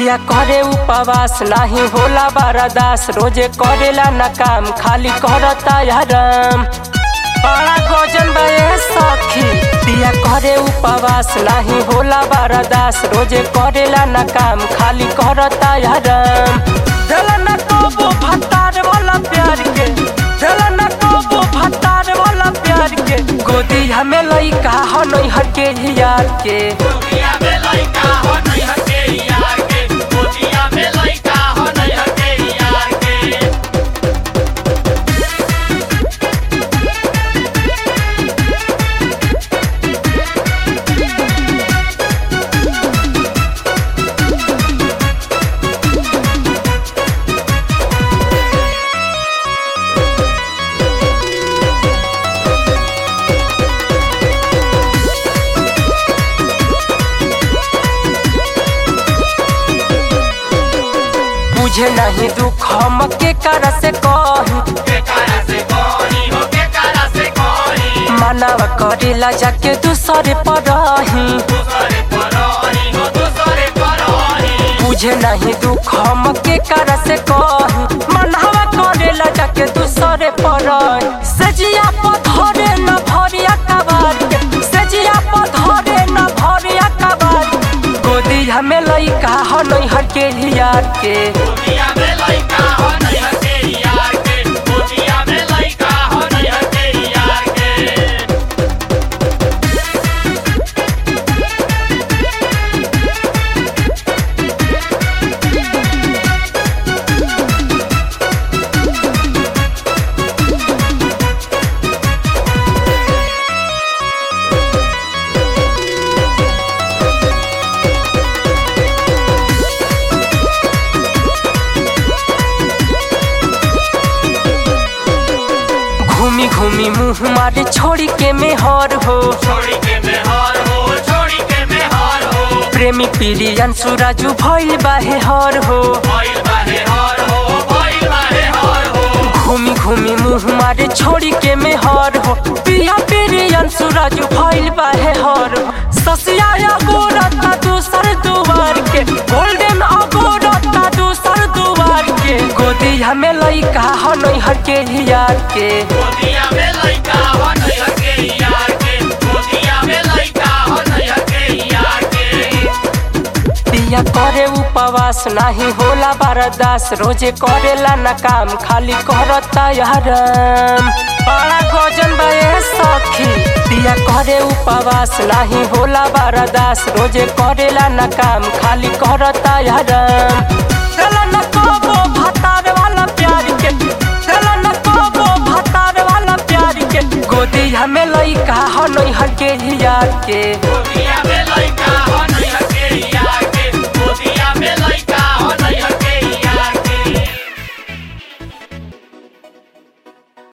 पिया करे उपवास नाही होला बारादास रोजे करेला न काम खाली करता हराम बड़ा गजन बे सखी पिया करे उपवास नाही होला बारादास रोजे करेला न काम खाली करता हराम दिल न कबो भतार वाला प्यार के दिल न कबो भतार वाला प्यार के गोदी हमें लइका हो नहीं हटे यार के गोदिया में लइका हो नहीं हटे यार के गोदिया में लइका हो नहीं हटे यार के बुझे नहीं दुख हम के कर से कही के कारा से कोनी हो के कारा से कोनी मानव करेला जाके दूसरे पर रही दूसरे परोनी हो दूसरे परोनी बुझे नहीं दुख हम के कर से कही मानव करेला जाके दूसरे पर रही सजिया पधरे न भरिया कबार के सजिया पधरे न भरिया कबार के। गोदी हमें लइका हो नहीं हटे यार के गोदिया में लइका हो नहीं हटे यार के गोदिया में लइका हो नहीं हटे यार के घूमी घूमी मुंह मारे छोड़ी के मेहर हो छोड़ी के मेहर हो छोड़ी के मेहर हो प्रेमी पीरियन सुराजू भइल बाहे हर हो भइल बाहे हर हो भइल बाहे हर हो घूमी घूमी मुंह मारे छोड़ी के मेहर हो पिया पीरियन सुराजू भइल बाहे हर हो ससिया अगोरता दूसर दुआर के गोल्डन अगोरता दूसर दुआर के गोदी हमें लइका हो नहीं हटे यार के गोदिया में लइका हो नहीं हटे यार के गोदिया में लइका हो नहीं हटे यार के पिया करे उपवास नाही होला बारदास रोजे करेला न काम खाली करता हराम बड़ा गजन बे सखी पिया करे उपवास नाही होला बारदास रोजे करेला न काम खाली करता हराम दिल न कबो भतार वाला प्यार के दिल न कबो भतार वाला प्यार के गोदी हमें लइका हो नहीं हटे यार के गोदिया में लइका हो नहीं हटे यार